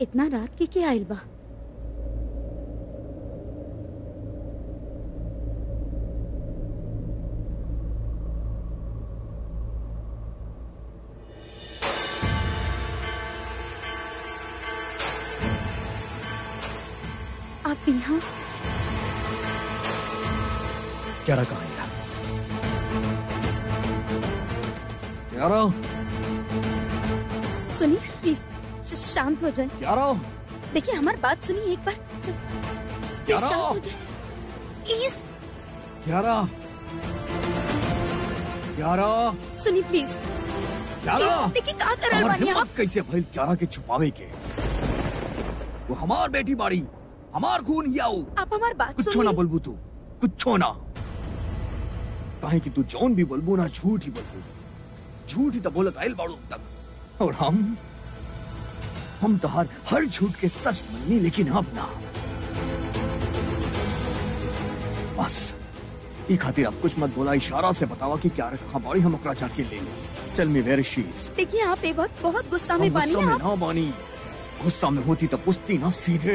इतना रात के के आइल बा आप यहाँ क्यारा कहाँ गया क्यारा सुनिए प्लीज श- शांत हो जाए क्यारा देखिए हमारी बात सुनिए एक बार प्लीज क्यारा शांत हो जाए प्लीज क्यारा क्यारा सुनिए प्लीज क्यारा प्लीज देखिए का कर रहे हमार बानी आप हिम्मत कैसे भइल क्यारा के छुपावे के वो हमार बेटी बाड़ी हमार खून हियाऊ आप हमारी बात कुछो ना सुनिए बोलबू तू कुछो ना काहे कि तू जौन भी बोलबू ना झूठ ही बोलबू झूठ ही तो बोलत आइल बाड़ू अब तक और हम हम तो हर हर झूठ के सच मननी लेकिन अब ना बस ई खातिर अब कुछ मत बोला इशारा से बतावा कि क्या रखा बाड़ी हम ओकरा जाके ले ले चल मी वेयर शी इज देखिए आप ए वक्त बहुत गुस्सा में हम बानी गुस्सा में आप ना बानी गुस्सा में होती तो पूछती ना सीधे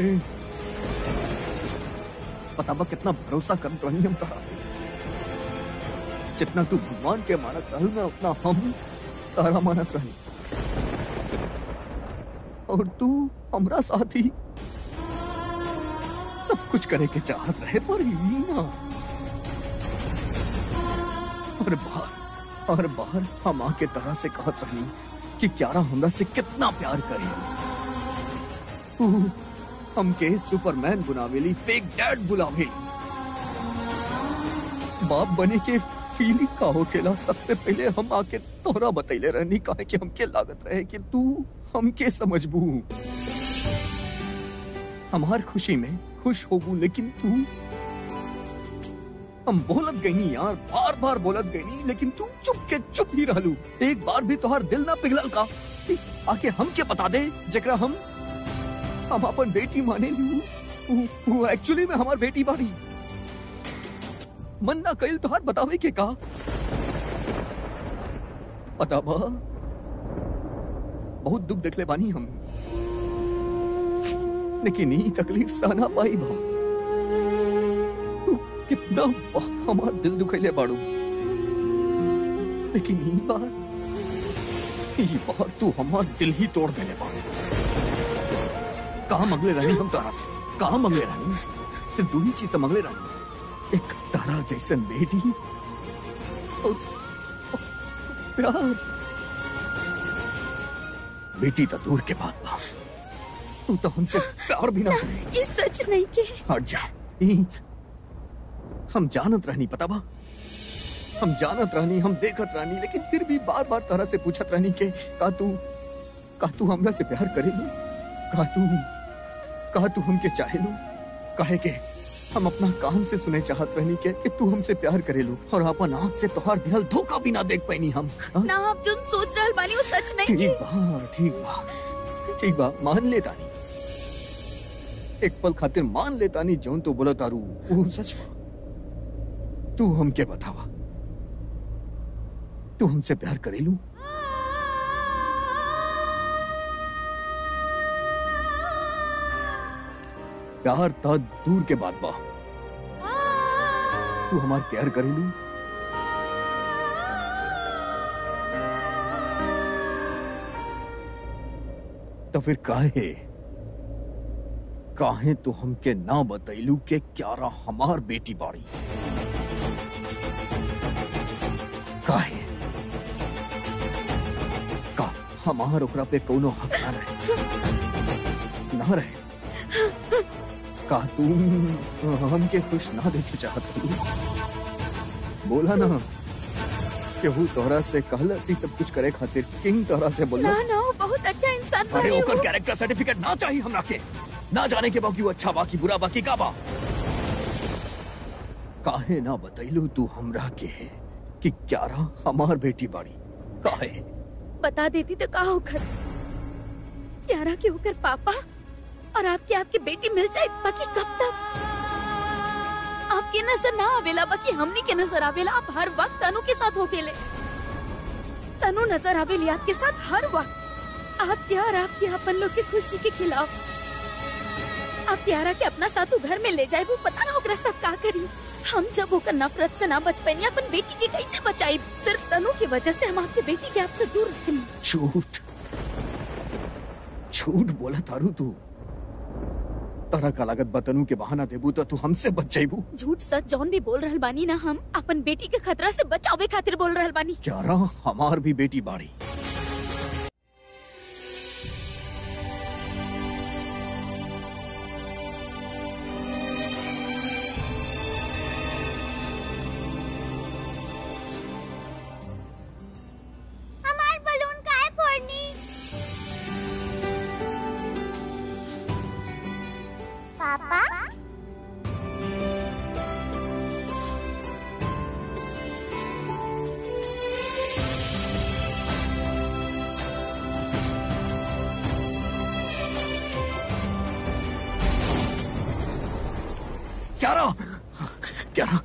पता बा कितना भरोसा करत रही हम तारा पे। जितना तू भगवान के मानत रहल मैं उतना हम तारा मानत रही और तू हमरा साथ ही सब कुछ करे के चाहत रहे पर ही ना और बाहर और बाहर हम आके तरह से कहत रही कि क्यारा हमरा से कितना प्यार करे तू हमके सुपरमैन बुलावेली फेक डैड बुलावे बाप बने के फीलिंग का होखेला सबसे पहले हम आके तोहरा बतैले रहनी काहे कि हमके लागत रहे कि तू हमके समझबू हमार खुशी में खुश होबू लेकिन तू हम बोलत गईनी यार बार बार बोलत गईनी लेकिन तू चुप के चुप ही रहलू एक बार भी तोहार दिल ना पिघलल का कि आके हमके बता दे जकरा हम हम अपन बेटी माने लू वो- वो एक्चुअली में हमार बेटी बाड़ी मन ना कइल तोहार बतावे के का पता बा बहुत दुख देखले बानी हम लेकिन ई तकलीफ सहना पाई बा तू कितना बार हमार दिल दुखैले बाड़ू लेकिन ई बार ई बार तू हमार दिल ही तोड़ देले बाड़ू कहा मंगले रानी हम तारा से कहा मंगले रानी सिर्फ दो ही चीज तो मंगले रानी एक तारा जैसन बेटी और और प्यार बेटी तो दूर के बात बा तू तो हमसे प्यार भी ना करे ये सच नहीं के हट जा ई, हम जानत रहनी पता बा हम जानत रहनी हम देखत रहनी लेकिन फिर भी बार बार तरह से पूछत रहनी के का तू का तू हमरा से प्यार करेलू का तू का तू हमके चाहेलू काहे के हम अपना कान से सुने चाहत रहनी के कि तू हमसे प्यार करेलू और अपन आंख से तोहार दिहल धोखा भी ना देख पैनी हम हाँ? ना आप जो सोच रहल बानी वो सच नहीं ठीक के बा ठीक बा ठीक बा मान लेता नहीं एक पल खातिर मान लेता नहीं जौन तो बोला तारू वो सच बा तू हमके बतावा तू हमसे प्यार करेलू प्यार ता दूर के बात बा तू हमार प्यार करेलू तो फिर काहे काहे तो हमके ना बतैलू के क्यारा हमार बेटी बाड़ी काहे का हमार ओकरा पे कोनो हक ना रहे ना रहे का तुम हमके खुश ना देखे चाहत हो बोला ना केहू तोहरा से कहला सी सब कुछ करे खातिर किंग तोहरा से बोला ना ना वो बहुत अच्छा इंसान अरे बानी ओकर वो। कैरेक्टर सर्टिफिकेट ना चाहिए हमरा के ना जाने के बाकी वो अच्छा बाकी बुरा बाकी का बा काहे ना बतैलू तू हमरा के कि क्यारा हमार बेटी बाड़ी काहे बता देती तो का होकर क्यारा के होकर पापा और आपके आपकी बेटी मिल जाए बाकी कब तक आपकी नजर ना आवेला बाकी हमनी के नजर आवेला आप हर वक्त तनु के साथ होकेले तनु नजर आवेली आपके साथ हर वक्त आप क्या और आपके अपन लोग के खुशी के खिलाफ आप प्यारा के अपना साथू घर में ले जाए वो पता ना ओकरा साथ का करी हम जब होकर नफरत से ना बच पाई अपन बेटी के कैसे बचाई सिर्फ तनु की वजह से हम आपके बेटी के आपसे दूर रखें झूठ झूठ बोला तारू तू तारा का लागत बतनू के बहाना देबू तो तू हमसे बच जाइबू झूठ सच जौन भी बोल रहल बानी ना हम अपन बेटी के खतरा से बचावे खातिर बोल रहल बानी क्यारा हमार भी बेटी बाड़ी हमार बलून काहे फोड़नी पापा क्यारा क्यारा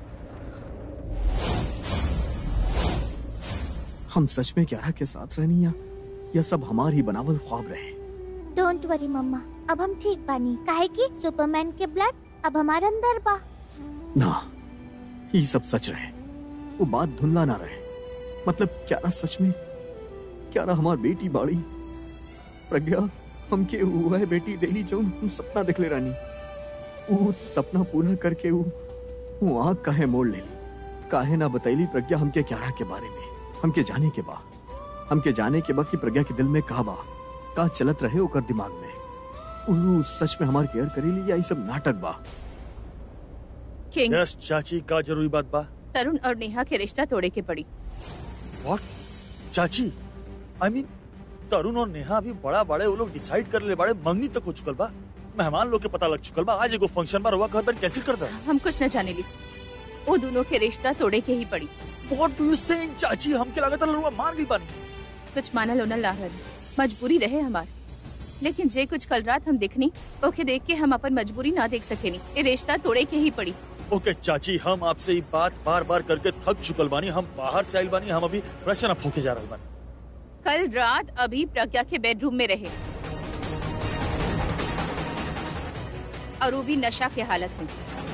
हम सच में क्यारा के साथ रहनी या यह सब हमार ही बनावल ख्वाब रहे डोंट वरी मम्मा अब हम ठीक बानी काहे कि सुपरमैन के ब्लड अब हमारे अंदर बा ना ये सब सच रहे वो बात धुंधला ना रहे मतलब क्यारा सच में क्यारा हमार बेटी बाड़ी प्रज्ञा हमके वह बेटी देली जो हम सपना देखले रानी वो सपना पूरा करके वो वो आँख काहे मोड़ लेली काहे ना बतैली प्रज्ञा हमके क्यारा के बारे में हमके जाने के बा हमके जाने के बा कि प्रज्ञा के दिल में का बा का चलत रहे ओकर दिमाग में उ सच में हमार केयर करेली या ई सब नाटक बा किंग यस चाची का जरूरी बात बा तरुण और नेहा के रिश्ता तोड़े के पड़ी व्हाट चाची आई मीन तरुण और नेहा अभी बड़ा बड़े वो लोग डिसाइड कर ले बड़े मंगनी तक हो चुकल बा मेहमान लोग के पता लग चुकल बा आज एगो फंक्शन बा रवा कहत बार कैंसिल कर दा हम कुछ न जाने ली वो दोनों के रिश्ता तोड़े के ही पड़ी व्हाट डू यू सेइंग चाची हमके लागत रवा मार गई बानी कुछ मानल ओनल ला रहल मजबूरी रहे हमार लेकिन जे कुछ कल रात हम देखनी ओके देख के हम अपन मजबूरी ना देख सकेनी ये रिश्ता तोड़े के ही पड़ी ओके चाची हम आपसे ये बात बार बार करके थक चुकल बानी हम बाहर से आइल बानी हम अभी फ्रेशन अप होके जा रहल बानी कल रात अभी प्रज्ञा के बेडरूम में रहे और वो भी नशा के हालत में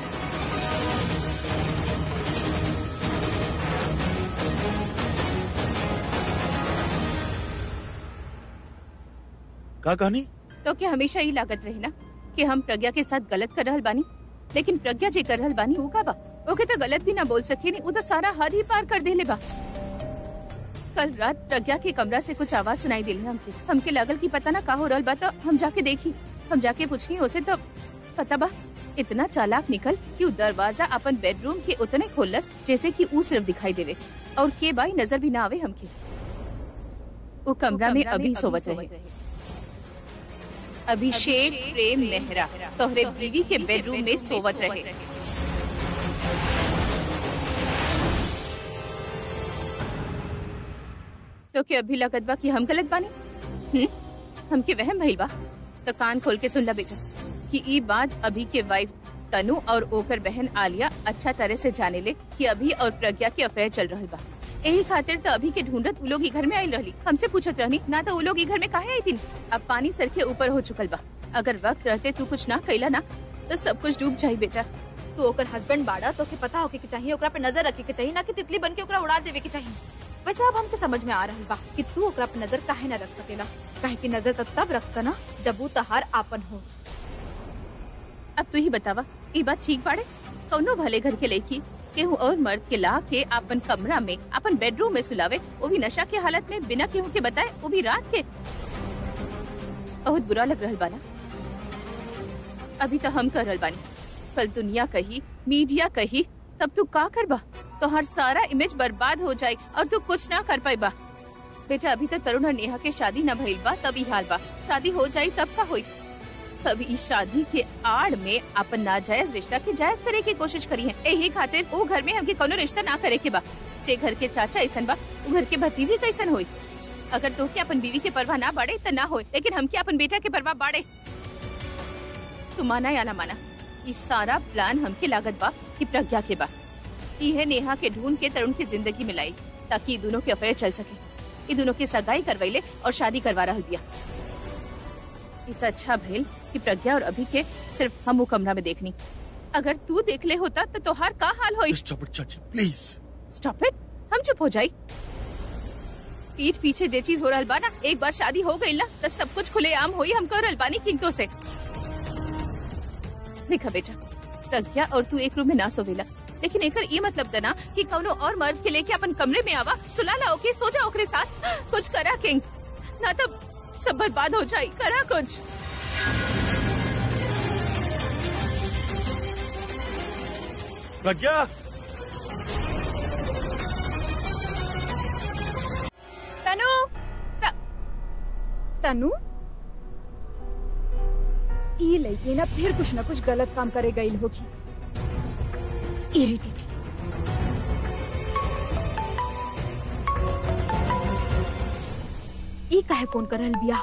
का कहानी तो क्या हमेशा ही लागत रहे ना कि हम प्रज्ञा के साथ गलत कर रहल बानी लेकिन प्रज्ञा जे कर रहल बानी वो का बा ओके तो गलत भी ना बोल सके नहीं वो तो सारा हद ही पार कर देले बा कल रात प्रज्ञा के कमरा से कुछ आवाज सुनाई दिली हमके हमके लागल कि पता ना का हो रहल बा तो हम जाके देखी हम जाके पूछनी उसे तो पता बा इतना चालाक निकल कि वो दरवाजा अपन बेडरूम के उतने खोलस जैसे कि ऊ सिर्फ दिखाई देवे और के बाई नजर भी ना आवे हमके वो कमरा में अभी सोवत रहे अभिषेक प्रेम मेहरा तोहरे बीवी के बेडरूम में सोवत रहे तो क्या अभी लगत बा कि हम गलत बानी हम्म हमके वहम भइल बा तो कान खोल के सुन ला बेटा कि ई बात अभी के वाइफ तनु और ओकर बहन आलिया अच्छा तरह से जाने ले कि अभी और प्रज्ञा के अफेयर चल रहल बा यही खातिर तो अभी के ढूंढत उ लोग ई घर में आइल रहली हमसे पूछत रहनी ना तो उ लोग ई घर में काहे आई थी अब पानी सर के ऊपर हो चुकल बा अगर वक्त रहते तू कुछ ना कैला ना तो सब कुछ डूब जाई बेटा तू ओकर हस्बैंड बाड़ा तो के पता होके के चाहिए ओकरा पे नजर रखे के चाहिए ना कि तितली बन के ओकरा उड़ा देवे के चाहिए वैसे अब हमके समझ में आ रहल बा कि तू ओकरा पे नजर काहे ना रख सकेला काहे कि नजर तब तब रखता ना जब वो तहार आपन हो अब तू ही बतावा ई बात ठीक बाड़े कौनो भले घर के लड़की केहू और मर्द के ला के अपन कमरा में अपन बेडरूम में सुलावे वो भी नशा के हालत में बिना केहू के बताए वो भी रात के बहुत बुरा लग रहल बाना अभी तो हम कर रहल बानी कल दुनिया कही मीडिया कही तब तू का करबा तो हर सारा इमेज बर्बाद हो जाए और तू कुछ ना कर पाई बा बेटा अभी तक तरुण और नेहा के शादी न भइल बा तभी हाल बा शादी हो जाई तब का होई तब इस शादी के आड़ में अपन नाजायज रिश्ता के जायज करे की कोशिश करी है यही खातिर वो घर में हमके कोनो रिश्ता ना करे के बा जे घर के चाचा ऐसन बा वो घर के भतीजी कैसन होई अगर तो के अपन बीवी के परवाह ना बाड़े तो ना होए लेकिन हमके अपन बेटा के परवाह बाड़े तू माना या ना माना ये सारा प्लान हमके लागत बा कि प्रज्ञा के बा ये नेहा के ढूंढ के तरुण की जिंदगी में लाई ताकि ये दोनों के अफेयर चल सके ये दोनों की सगाई करवैले और शादी करवा रहा बिया इतना अच्छा भइल कि प्रज्ञा और अभी के सिर्फ हम वो कमरा में देखनी अगर तू देख ले होता तो तोहार का हाल होई स्टॉप इट चाची प्लीज स्टॉप इट हम चुप हो जाई पीठ पीछे जे चीज हो रहल बा ना एक बार शादी हो गई ना तो सब कुछ खुले आम होई हमको रहल बानी किंतों से देखा बेटा प्रज्ञा और तू एक रूम में ना सोवेला लेकिन एकर ये मतलब दना कि कौनो और मर्द के लेके अपन कमरे में आवा सुलाला ओके सो जा ओकरे साथ कुछ करा किंग ना तो सब बर्बाद हो जाई करा कुछ प्रज्ञा तनु त, तनु ई लड़की ना फिर कुछ न कुछ गलत काम करे गई होगी इरिटेटिंग ई काहे फोन कर रहल बिया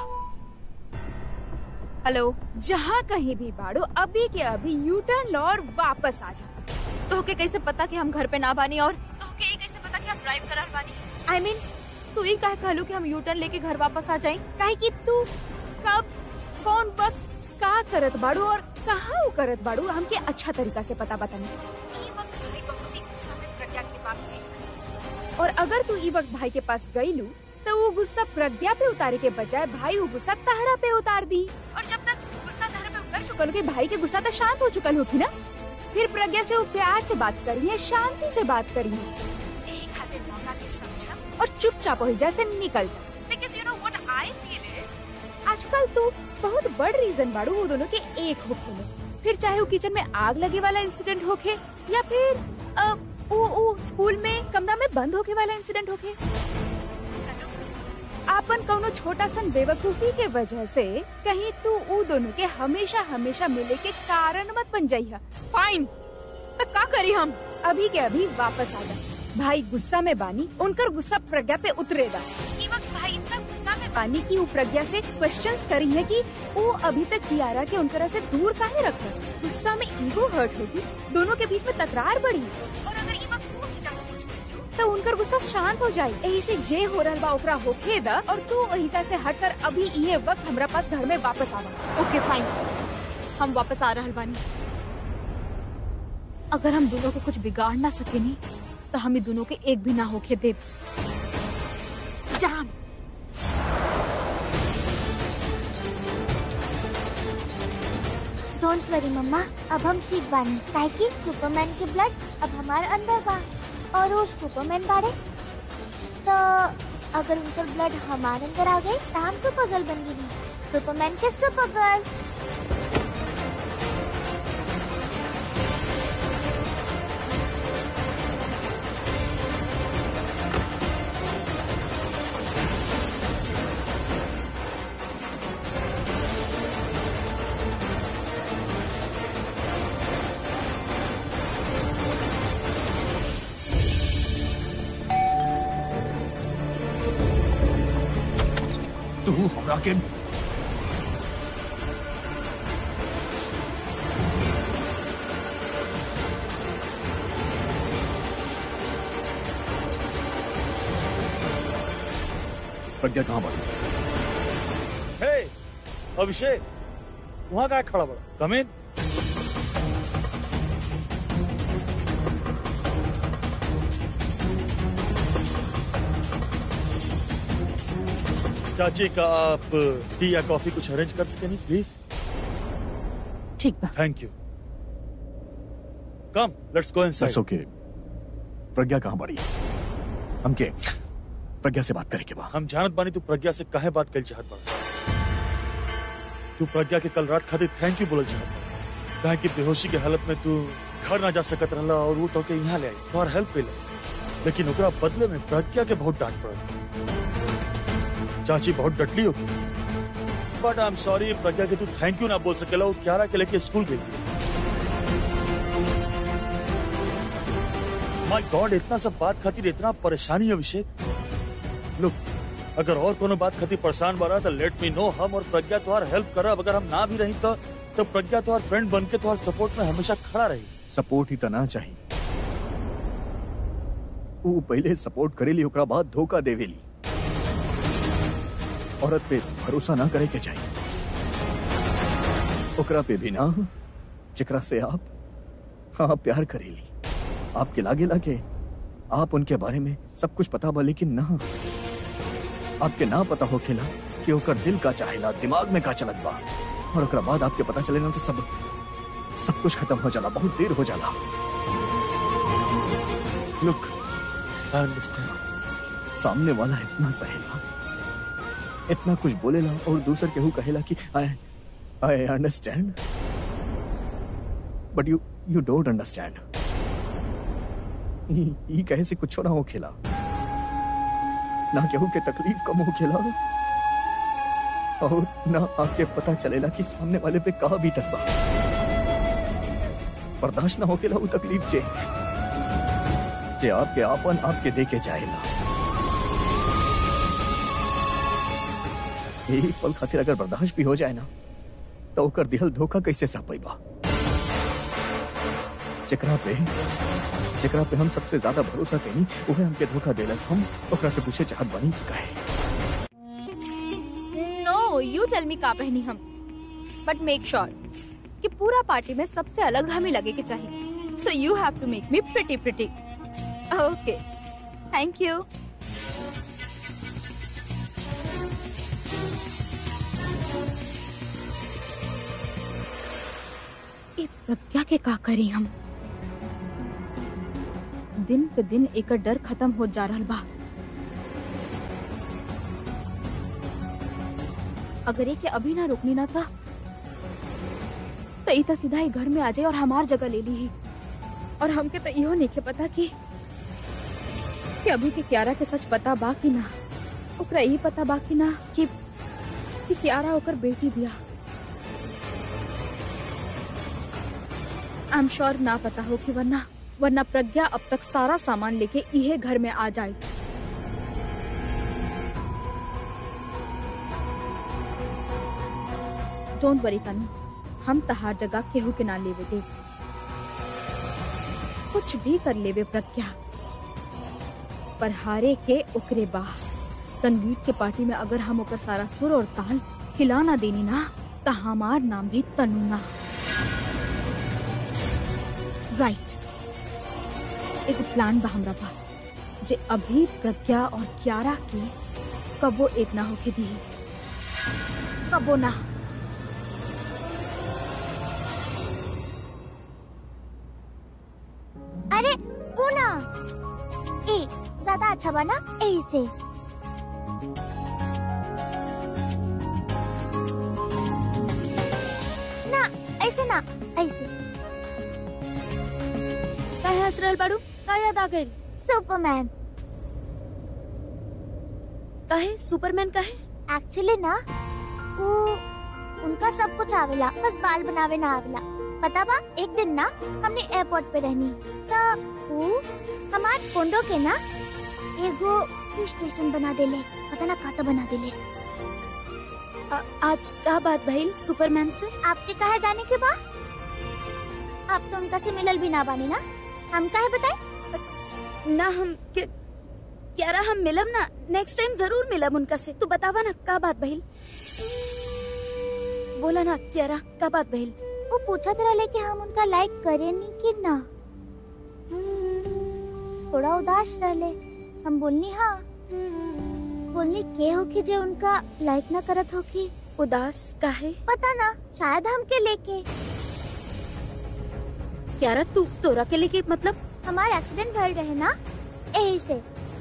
हेलो जहाँ कहीं भी बाड़ो अभी के अभी यू टर्न लो और वापस आ जा तोहके कैसे पता कि हम घर पे ना बानी और तोहके ई कैसे पता कि हम ड्राइव कर रहल बानी आई I मीन mean, तू ई काहे कहलू कि हम यू टर्न लेके घर वापस आ जाएं काहे कि तू कब कौन वक्त का करत बाड़ू और कहाँ वो करत बाड़ू हमके अच्छा तरीका से पता बतानी ई वक्त भाई बहुत ही गुस्सा में प्रज्ञा के पास गई और अगर तू ई वक्त भाई के पास गईलू तो वो गुस्सा प्रज्ञा पे उतारे के बजाय भाई वो गुस्सा तहरा पे उतार दी और जब तक गुस्सा तहरा पे उतर चुकल हो भाई के गुस्सा तो शांत हो चुकल होगी ना फिर प्रज्ञा से वो प्यार से बात करिए शांति से बात करिए यही खातिर मामला के समझा और चुपचाप हो जा से निकल जा because you know what I feel is आजकल तू बहुत बड़ रीजन बाड़ू वो दोनों के एक होखे में फिर चाहे वो किचन में आग लगे वाला इंसिडेंट होखे या फिर अ, वो वो स्कूल में कमरा में बंद होके वाला इंसिडेंट होखे आपन कौनो छोटा सन बेवकूफी के वजह से कहीं तू ऊ दोनों के हमेशा हमेशा मिले के कारण मत बन जाइया फाइन तो का करी हम अभी के अभी वापस आ जा भाई गुस्सा में बानी उनकर गुस्सा प्रज्ञा पे उतरेगा ई वक्त भाई इतना गुस्सा में बानी कि वो प्रज्ञा से क्वेश्चंस करी है कि वो अभी तक कियारा के उनकरा से दूर काहे रखा गुस्सा में ईगो हर्ट होगी दोनों के बीच में तकरार बढ़ी और अगर ई वक्त तू ही जाके कुछ करियो, तो उनकर गुस्सा शांत हो जाए यही से जे हो रहल बा ओकरा होखे द और तू वहीजा से हटकर अभी ये वक्त हमरा पास घर में वापस आवा ओके फाइन हम वापस आ रहल बानी अगर हम दोनों को कुछ बिगाड़ ना सके नी तो हम दोनों के एक भी ना होके दे जाम डोंट वरी मम्मा अब हम ठीक बानी काहे कि सुपरमैन के ब्लड अब हमारे अंदर बा और वो सुपरमैन बाड़े तो अगर उनका ब्लड हमारे अंदर आ गई तो हम सुपर गर्ल बन गई सुपरमैन के सुपर गर्ल तू हमरा के प्रज्ञा कहाँ बढ़ी हे अभिषेक वहाँ का खड़ा बड़ा कम इन चाची का आप टी या कॉफी कुछ अरेंज कर सके नहीं प्लीज ठीक बा thank you come let's go That's inside okay. Pragya कहाँ बढ़ी हमके प्रज्ञा से बात करे के बा हम जानत बानी तू प्रज्ञा से काहे बात कर चाहत बा तू प्रज्ञा के कल रात खातिर थैंक यू बोलल चाहत बा काहे कि बेहोशी के हालत में तू घर ना जा सकत रहला और वो तो के यहाँ ले आई तोहर हेल्प कैलस लेकिन ओकरा बदले में प्रज्ञा के बहुत डांट पड़ल चाची बहुत डटली होगी but I am sorry Pragya के तू थैंक यू ना बोल सकेला वो क्यारा के लेके स्कूल गई माय गॉड इतना सब बात खातिर इतना परेशानी है अभिषेक लुक अगर और कोनो बात खातिर परेशान बा रहा तो लेट मी नो हम और प्रज्ञा तुम्हार हेल्प करब अगर हम ना भी रही तो तो प्रज्ञा तुम्हार फ्रेंड बन के तुम्हार सपोर्ट में हमेशा खड़ा रही सपोर्ट ही तना चाहिए वो पहले सपोर्ट करेली ओकरा बाद धोखा देवेली औरत पे भरोसा ना करे के चाहिए ओकरा पे भी ना जेकरा से आप हाँ प्यार करेली आपके लागे लागे आप उनके बारे में सब कुछ पता बा लेकिन ना आपके ना पता हो खेला कि ओकर दिल का चाहेला दिमाग में का चलत बा और ओकरा बाद आपके पता चले ना तो सब सब कुछ खत्म हो जाला बहुत देर हो जाला लुक आई अंडरस्टैंड सामने वाला इतना सहेला इतना कुछ बोलेला और दूसर केहू कहेला कि I I understand but you you don't understand ये कहे से कुछ ना हो खेला ना केहू के तकलीफ कम हो खेला और ना आपके पता चलेला कि सामने वाले पे कहा भी तक बा बर्दाश्त ना हो खेला वो तकलीफ जे जे आपके आपन आपके देके जाएला एक पल खातिर अगर बर्दाश्त भी हो जाए ना तो ओकर दिहल धोखा कैसे सह पैबा जेकरा पे जेकरा पे हम सबसे ज्यादा भरोसा कहीं उहे हमके धोखा देलस हम ओकरा से पूछे चाहत बनी कहे नो यू टेल मी का पहनी हम बट मेक श्योर कि पूरा पार्टी में सबसे अलग हमें लगे के चाहिए so you have to make me pretty pretty okay thank you ये प्रज्ञा के का करी हम दिन पे दिन एक डर खत्म हो जा रहा बा अगर एक अभी ना रुकनी ना था तो ई तो सीधा ही घर में आ जाए और हमार जगह ले ली ही और हमके तो इहो नहीं के पता कि कि अभी के क्यारा के सच पता बा कि ना ओकरा यही पता बा कि ना कि कि क्यारा ओकर बेटी बिया आई एम श्योर ना पता हो कि वरना वरना प्रज्ञा अब तक सारा सामान लेके इहे घर में आ जाए डोंट वरी तनु हम तहार जगह केहू के ना लेवे दे कुछ भी कर लेवे प्रज्ञा पर हारे के ओकरे बा संगीत के पार्टी में अगर हम ओकर सारा सुर और ताल हिला ना देनी ना तो हमार नाम भी तनु ना राइट एक प्लान बा हमरा पास जे अभी प्रज्ञा और क्यारा के कबो एक ना होके दी कबो ना अरे वो ना ए ज्यादा अच्छा बना ए से ना ऐसे ना ऐसे काहे हंस रहल बाड़ू का याद आ गइल सुपरमैन काहे सुपरमैन काहे एक्चुअली ना वो उनका सब कुछ आवेला बस बाल बनावे ना आवेला पता बा एक दिन ना हमने एयरपोर्ट पे रहनी तो वो हमार कोंडो के ना एगो फिश स्टेशन बना देले पता ना का तो बना देले आ, आज का बात भइल सुपरमैन से आपके कहा जाने के बाद आप तो उनका से मिलल भी ना बानी ना हम काहे बताए ना हम के क्यारा हम मिलब ना नेक्स्ट टाइम जरूर मिलब उनका से तू बतावा ना का बात भइल बोला ना क्यारा का बात भइल वो पूछत रहले कि हम उनका लाइक करे नी कि ना थोड़ा उदास रहले हम बोलनी हाँ बोलनी के हो कि जे उनका लाइक ना करत हो कि उदास काहे पता ना शायद हमके लेके क्यारा तू तोरा के लेके मतलब हमार एक्सीडेंट भइल रहे ना यही से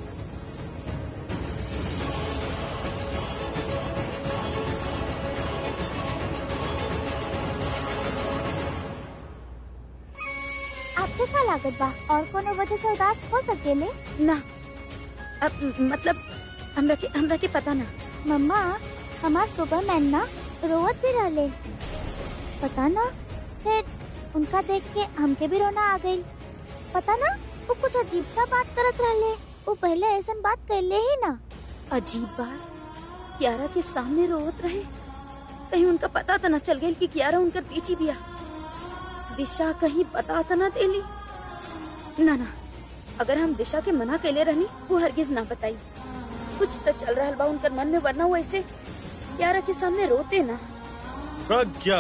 आपको क्या लागत बा और कोनो वजह से उदास हो सकेले ना अब म- मतलब हमरा के हमरा के पता ना मम्मा हमार सुपरमैन ना रोवत भी रहले पता ना फिर उनका देख के हमके भी रोना आ गई पता ना वो कुछ अजीब सा बात करत रहले वो पहले ऐसा बात करले ही ना अजीब बात क्यारा के सामने रोवत रहे कहीं उनका पता तो न चल गई कि क्यारा उनकर बेटी बिया दिशा कहीं पता तो न देली ना ना अगर हम दिशा के मना कैले रहनी वो हरगिज ना बताई कुछ तो चल रहा बा उनकर मन में वरना वो ऐसे यारा के सामने रोते ना प्रज्ञा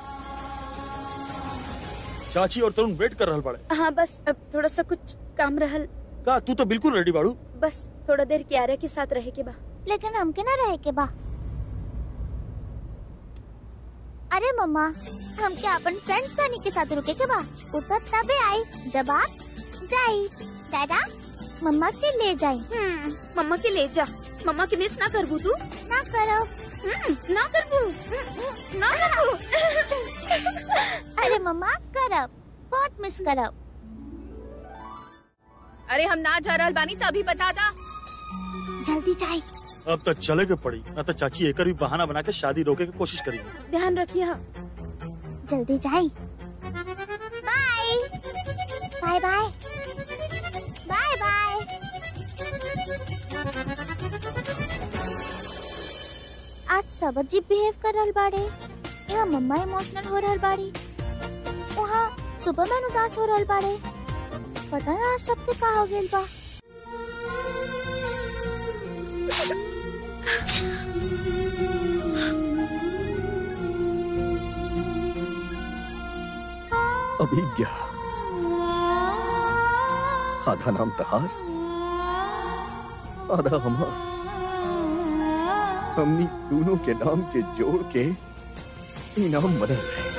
चाची और तरुण वेट कर रहल बाड़े हाँ बस अब थोड़ा सा कुछ काम रहल का तू तो बिल्कुल रेडी बाड़ू बस थोड़ा देर क्यारा के साथ रहे के बा लेकिन हमके ना रहे के बा अरे मम्मा हमके अपन फ्रेंड सनी के साथ रुके के बा उ तो तबे आई जब आप जाई दादा मम्मा के ले जाई हम्म, मम्मा के ले जा मम्मा के मिस ना करबू तू ना करो हम्म, ना करबू हम्म, ना करबू अरे मम्मा करब बहुत मिस करब अरे हम ना जा रहल बानी तो अभी बता दा जल्दी जाई अब तो चले के पड़ी ना तो चाची एकर भी बहाना बना के शादी रोके की कोशिश करेगी ध्यान रखिए हाँ जल्दी जाई bye bye bye bye bye आज सब अजीब बिहेव कर रहल बाड़े यहाँ मम्मा इमोशनल हो रहल बाड़ी वहाँ सुपरमैन उदास हो रहल बाड़े पता ना आज सबके का हो गेल बा अभिज्ञा आधा नाम तहार आधा हमार हमनी दोनों के नाम के जोड़ के इनाम बदल रहे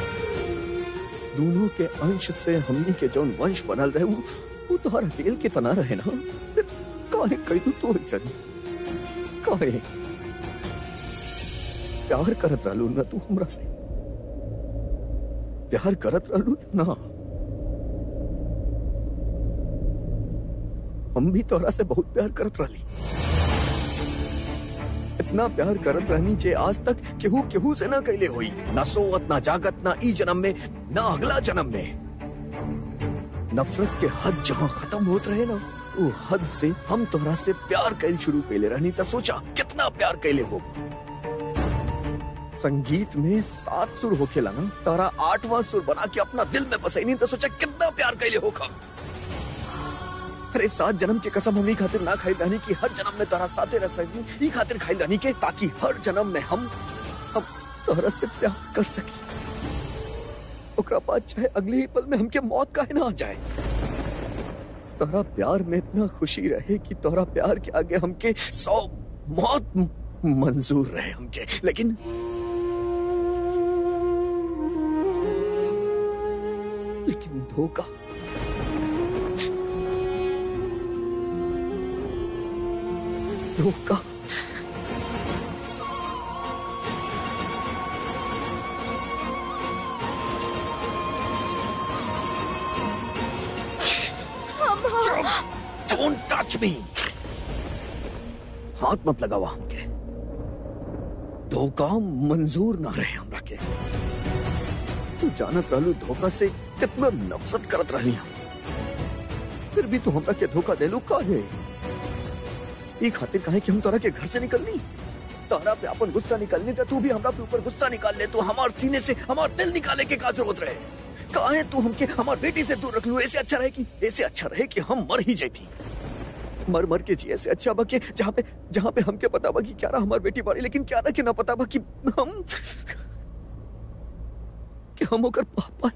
दोनों के अंश से हमनी के जौन वंश बनल रहे वो वो तोहर अकेल के तना रहे ना फिर काहे कही तो ऐसन काहे प्यार करत रहलू ना तू हमरा से प्यार करत रहलू ना हम भी तोरा से बहुत प्यार करत रहली इतना प्यार करत रहनी जे आज तक केहू केहू से ना कैले हुई ना सोवत ना जागत ना ई जन्म में ना अगला जन्म में नफरत के हद जहाँ खत्म होत रहे ना वो हद से हम तोरा से प्यार कैल शुरू कैले रहनी त सोचा कितना प्यार कैले हो संगीत में सात सुर होखेला ना तारा आठवां सुर बना के अपना दिल में बसैनी तो सोचा कितना प्यार कैले हो अरे सात जन्म के कसम हम ई खातिर ना खाई रहनी कि हर जन्म में तारा साथे रह सकी ई खातिर खाई रहनी के ताकि हर जन्म में हम हम तोरा से प्यार कर सकी ओकरा बाद चाहे अगले ही पल में हमके मौत काहे ना आ जाए तोरा प्यार में इतना खुशी रहे कि तोरा प्यार के आगे हमके सौ मौत मंजूर रहे हमके लेकिन लेकिन धोखा धोखा Don't touch me! हाथ मत लगावा हमके धोखा मंजूर ना रहे हमरा के तू जानत रहलू धोखा से कितना नफरत करत रहली हम फिर भी तू हमरा के धोखा देलू काहे ई खातिर काहे कि हम तोरा के घर से निकलनी तोरा पे अपन गुस्सा निकलनी तो तू भी हमरा पे ऊपर गुस्सा निकाल ले तू हमार सीने से हमार दिल निकाले के का जरूरत रहे काहे तू हमके हमार बेटी से दूर रख लू ऐसे अच्छा रहे कि ऐसे अच्छा रहे कि हम मर ही जाती मर मर के जिए से अच्छा बा कि जहाँ पे जहाँ पे हमके पता बा कि क्यारा हमार बेटी बाड़ी लेकिन क्यारा के ना पता बा कि हम कि हम ओकर पापा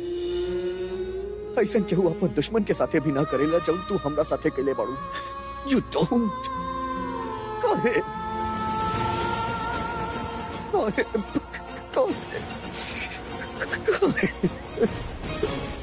ऐसा केहू अपन दुश्मन के साथे भी ना करेला जब तू हमरा साथे कैले बाड़ू यू डोंट काहे काहे काहे काहे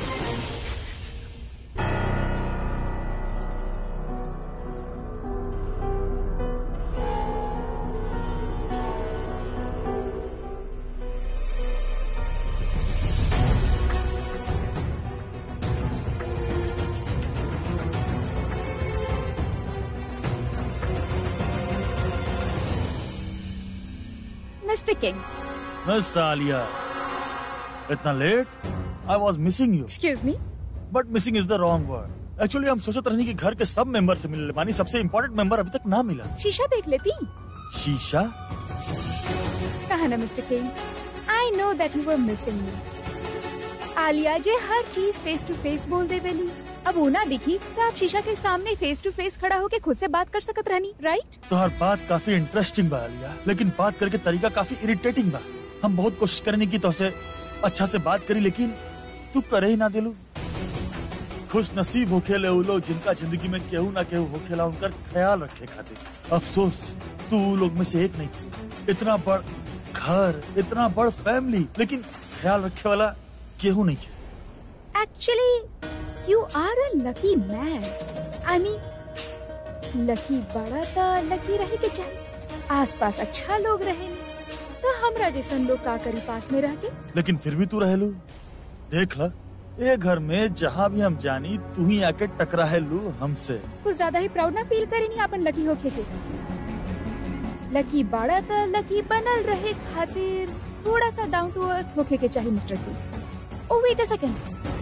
मिस्टर किंग मिस सालिया इतना late I was missing you excuse me but missing is the wrong word actually हम सोचत रहनी कि घर के सब मेंबर से मिलने मानी सबसे इम्पोर्टेंट मेंबर अभी तक ना मिला शीशा देख लेती शीशा कहा ना mister king I know that you were missing me Alia जे हर चीज फेस टू फेस बोल दे बेली अब वो ना दिखी तो आप शीशा के सामने फेस टू फेस खड़ा होके खुद से बात कर सकत रहनी राइट तोहर बात काफी इंटरेस्टिंग बा आलिया लेकिन बात करके तरीका काफी इरिटेटिंग बा हम बहुत कोशिश करने की तोसे अच्छा से बात करी लेकिन तू करे ही ना दिलू खुश नसीब होखेले उ लोग जिनका जिंदगी में केहू ना केहू होखेला उनका ख्याल रखे खातिर अफसोस तू उ लोग में से एक नहीं थी इतना बड़ घर इतना बड़ फैमिली लेकिन ख्याल रखे वाला केहू नहीं है actually you are a lucky man I mean lucky बड़ा तो लकी रहे के चाहिए आसपास अच्छा लोग रहे तो हमरा जैसन लोग का करी पास में रह के लेकिन फिर भी तू रहेलू देख ला ये घर में जहाँ भी हम जानी तू ही आके टकरा है लू हमसे कुछ ज्यादा ही प्राउड ना फील करेनी अपन लकी होके के लकी बड़ा तो लकी बनल रहे खातिर थोड़ा सा डाउन टू अर्थ होके के चाहिए मिस्टर की ओ वेट अ सेकंड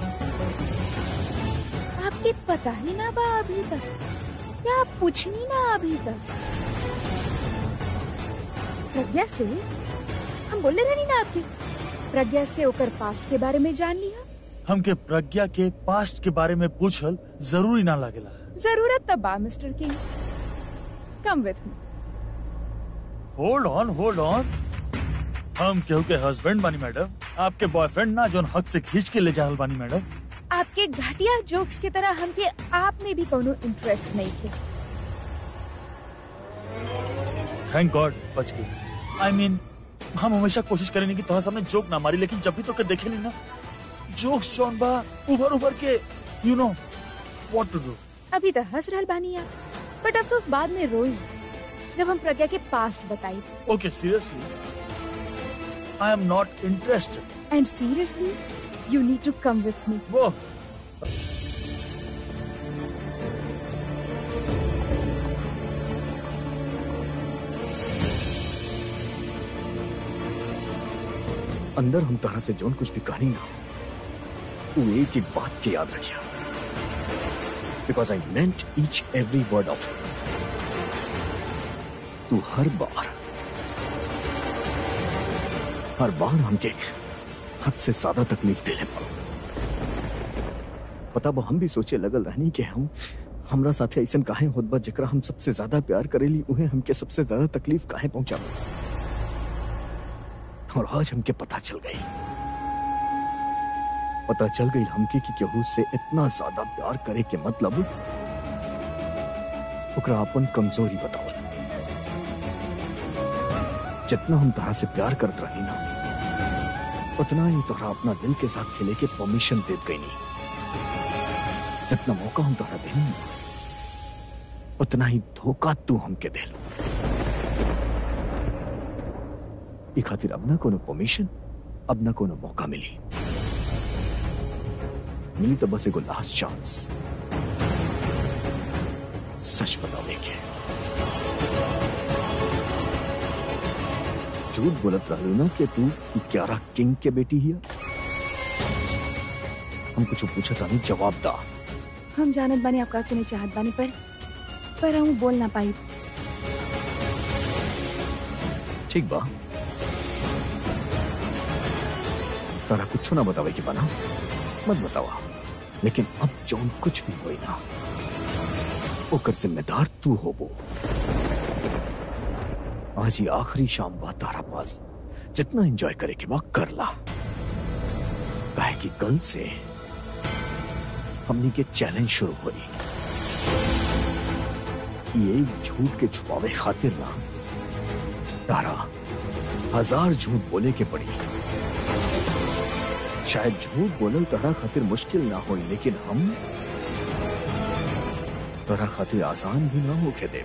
आपके पता ही ना बा अभी तक या आप पूछनी ना अभी तक प्रज्ञा से हम बोले रहनी ना आपके प्रज्ञा से ओकर पास्ट के बारे में जान लिया हमके प्रज्ञा के पास्ट के बारे में पूछल जरूरी ना लागेला जरूरत तब बा mister king come with me hold on hold on हम केहू के हस्बैंड बानी मैडम आपके बॉयफ्रेंड ना जोन हक से खींच के ले जाहल बानी मैडम आपके घटिया जोक्स की तरह हमके आप में भी कोनो इंटरेस्ट नहीं थे थैंक गॉड बच गई आई मीन हम हमेशा कोशिश करेंगे कि तुम्हारे सामने जोक ना मारी लेकिन जब भी तो के देखे नहीं ना जोक्स जौन बा उभर उभर के you know what to do अभी तो हंस रहल बानी आप बट अफसोस बाद में रोई जब हम प्रज्ञा के पास्ट बताई okay seriously I am not interested and seriously you need to come with me वो अंदर हम तरह से जोन कुछ भी कहानी ना वो एक ही बात के याद रखिया बिकॉज आई मेंट ईच एवरी वर्ड ऑफ तू हर बार हर बार हमके हद से ज्यादा तकलीफ दे ले पता बा हम भी सोचे लगल रहनी कि हम हमरा साथे ऐसा काहे होत बा जेकरा हम सबसे ज्यादा प्यार करेली उहे हमके सबसे ज्यादा तकलीफ काहे पहुंचावे और आज हमके पता चल गई पता चल गई हमके कि केहू से इतना ज्यादा प्यार करे के मतलब ओकरा अपन कमजोरी बतावल जितना हम तोहरा से प्यार करत रही ना उतना ही तोहरा अपना दिल के साथ खेले के परमिशन देत गई नहीं जितना मौका हम तोहरा देनी उतना ही धोखा तू हमके दे लो ई खातिर अब ना कोनो परमिशन अब ना कोनो मौका मिली मिली तो बस एगो लास्ट चांस सच बतावे के झूठ बोलत रहलू ना कि तू ई क्यारा किंग के बेटी हिया हम कुछ पूछा तानी जवाब दा हम जानत बानी आपका सुने चाहत बानी पर पर हम बोल ना पाई ठीक बा तारा कुछ ना बतावे के बना मत बतावा लेकिन अब जौन कुछ भी होई ना ओकर जिम्मेदार तू होबो आज ही आखिरी शाम बा तारा पास जितना एंजॉय करे के बा कर ला काहे कि कल से हमनी के चैलेंज शुरू हुई ये एक झूठ के छुपावे खातिर ना तारा हजार झूठ बोले के पड़ी शायद झूठ बोलल तोहरा खातिर मुश्किल ना हो लेकिन हम तोहरा खातिर आसान भी ना होके दे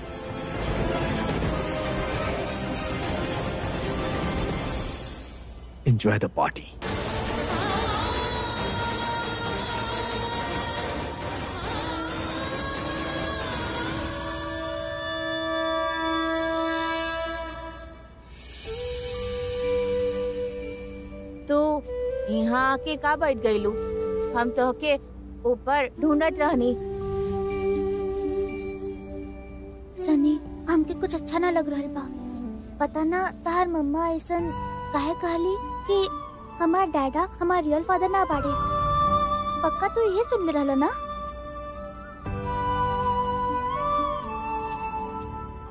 एंजॉय द पार्टी तू यहाँ आके का बैठ गईलू हम तो के ऊपर ढूंढत रहनी सनी हमके कुछ अच्छा ना लग रहा बा पता ना तहार मम्मा ऐसन काहे कहली कि हमार डैडा हमार रियल फादर ना बाड़े पक्का तू ये सुन ले रहला ना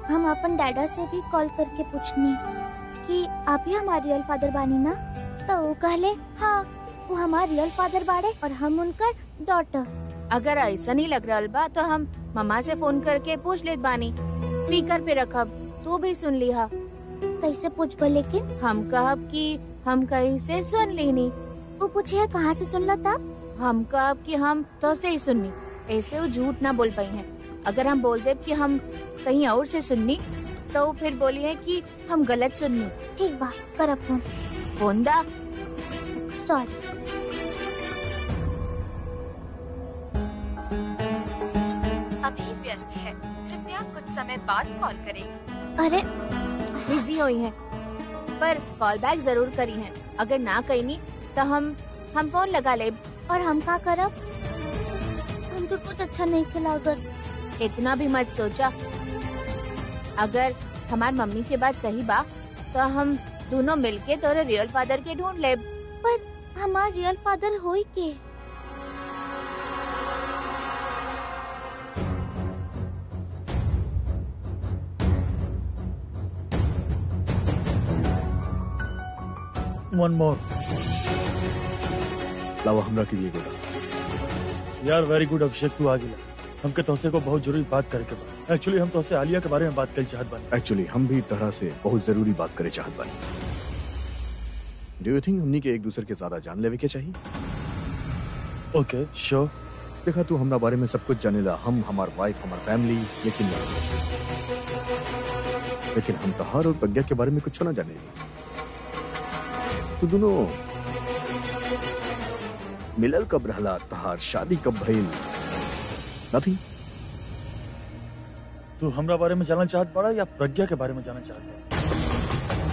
हम अपन डैडा से भी कॉल करके पूछनी कि आप ही हमारे रियल फादर बानी ना तो वो कहले हाँ वो हमारे रियल फादर बाड़े और हम उनका डॉटर अगर ऐसा नहीं लग रहा बा तो हम मम्मा से फोन करके पूछ लेत बानी स्पीकर पे रखब तू भी सुन लिहा कैसे पूछबो लेकिन हम कहब कि हम कहीं से सुन लेनी वो पूछे कहाँ से सुनला तब हम कहब कि हम तो से ही सुननी ऐसे वो झूठ ना बोल पाई हैं अगर हम बोल देब कि हम कहीं और से सुननी तो वो फिर बोली है कि हम गलत सुननी ठीक बा करब फोन फोन दा सॉरी अभी व्यस्त है कृपया कुछ समय बाद कॉल करें अरे बिजी हुई हैं पर कॉल बैक जरूर करी हैं अगर ना कही नहीं तो हम हम फोन लगा ले और हम का करब हम तो कुछ अच्छा नहीं खिलागत इतना भी मत सोचा अगर हमार मम्मी के बात सही बा तो हम दोनों मिलके तोरे रियल फादर के ढूंढ ले हमार रियल फादर होई के वन मोर लावा हमरा के लिए गोदा यार वेरी गुड अभिषेक तू आ गिला हमके तोसे को बहुत जरूरी बात करे के बा एक्चुअली हम तोसे आलिया के बारे में बात करी चाहत बानी एक्चुअली हम भी तरह से बहुत जरूरी बात करे चाहत बानी डू यू थिंक हमनी के एक दूसरे के ज्यादा जान लेवे के चाहिए ओके श्योर देखा तू हमरा बारे में सब कुछ जानेला हम हमार वाइफ हमार फैमिली लेकिन लेकिन हम तहार और प्रज्ञा के बारे में कुछ ना जाने तू दोनों मिलल कब रहला तहार शादी कब भइल नथिंग तू हमरा बारे में जानना चाहत बड़ा या प्रज्ञा के बारे में जानना चाहत बड़ा